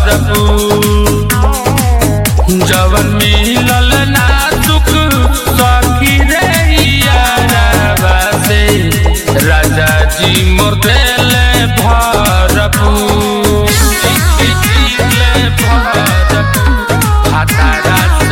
भरपूर जवन मिलल ना सुख सखी रे यारवा से राजा जी मोर देले भरपूर दिले भरपूर हातारा से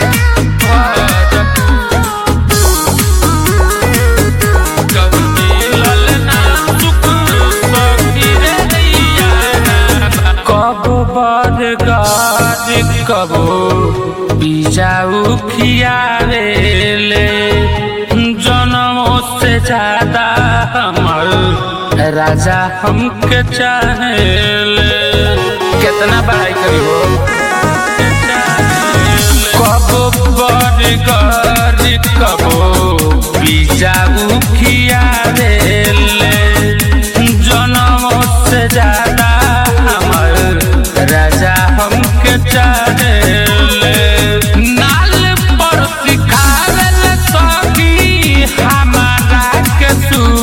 भरपूर जवन मिलल ना सुख सखी रे यारवा कबो बरगाज कबो बिजाऊ खियावेले जनमों से ज्यादा हमर राजा हमके चाहेले कितना बड़ाई करी हो कबो बरगाज कबो बिजाऊ खियावेले जनमों से ज्यादा हमर राजा हमके चाहेले नाल पर सिखावेल सखी हमारा के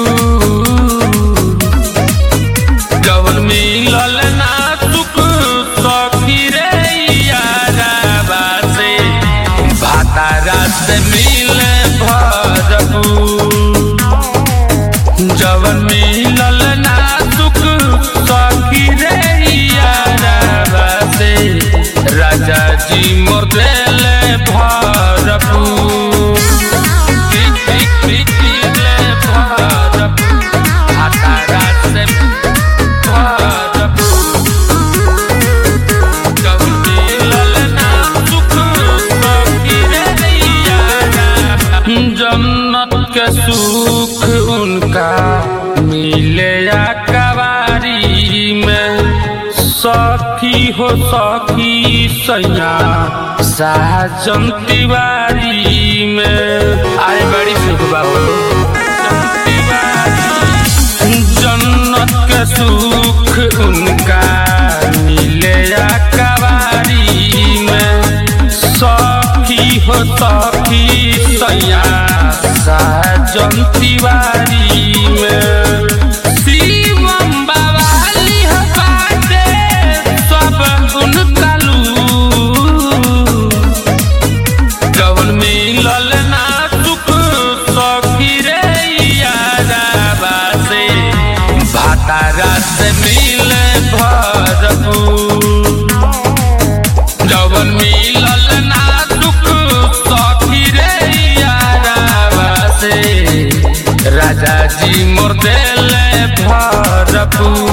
सूर जवन मिलल ना सुख सखी रे यारवा से भातारा से मिले भरपूर जवन मिलल ना सुख सखी रे यारवा से राजा जी मोर देले भरपूर दिले भरपूर हातारा से भरपूर जवन मिलल ना सुख सखी रे यारवा जन्नत के सुख उनका मिले या कवारी में सखी हो सखी सैया साजन तिवारी में आए बड़ी सुख बाबू जन्नत के सुख उनका मिले या कवारी में सखी हो सखी सैया साजन तिवारी में शिवम बवाली हो बाटे सब गुण कालू जवन मिलल ना सुख सखी रे यारवा से भातारा से मिले भरपूर जवन मिलल ना सुख सखी रे यारवा से राजा जी मोर देले भरपूर